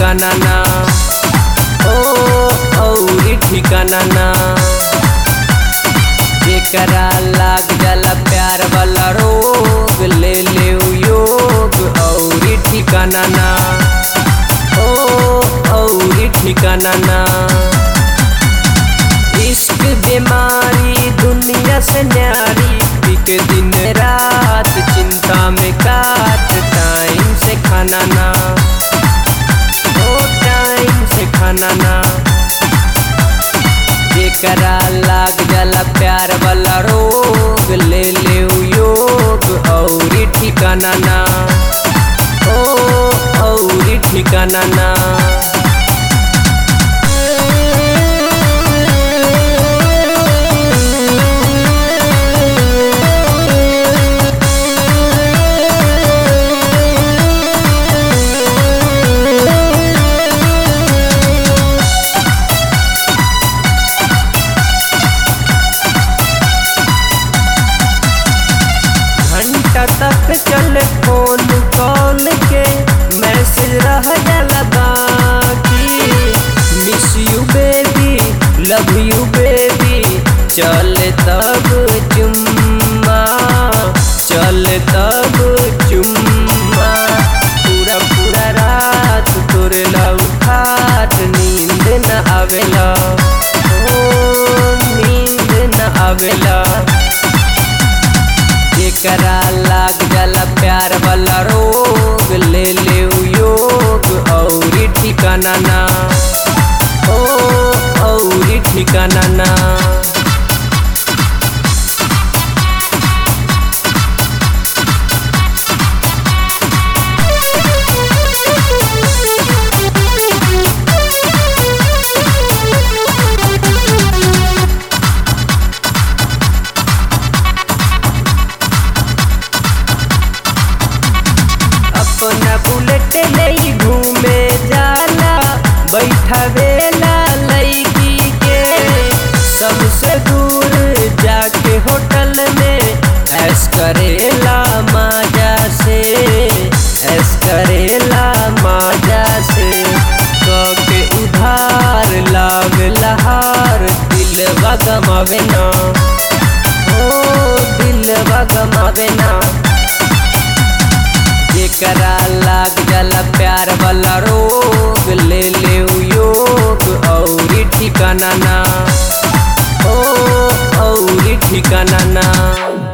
ठिकाना ना ओ औरी ठिकाना ना जेकरा लाग जाला प्यार वाला रोग ले ले योग औरी ठिकाना ना ओ औरी ठिकाना ना इश्क बीमारी दुनिया से न्यारी पिक दिन रात चिंता में काट टाइम से खाना ना ओ टाइम से खाना ना जेकरा लाग जाला प्यार वाला रोग ले ले योग औरी ठिकाना ना ओ औरी ठिकाना ना घंटा तक चले फोन कॉल के मैसेज रह जाला बाकी miss you baby love you baby चले तब चुम्मा चले तब चुम्मा पूरा पूरा रात तोरे लव खाट नींद न आवेला ओ नींद न आवेला जेकरा लाग जाला प्यार वाला रोग ले ले योग औरी ठिकाना ना ओ औरी ठिकाना ना अपना बुलेट ले घूमे जाला बैठवेला लड़की के सबसे दूर जाके होटल में ऐस करेला माजा से ऐस करेला माजा से के उधार लाग लहार दिलवा गमावे ना ओ दिलवा गमावे ना जेकरा लाग जाला प्यार वाला रोग ले ले योग औरी ठिकाना ना ओ औरी ठिकाना ना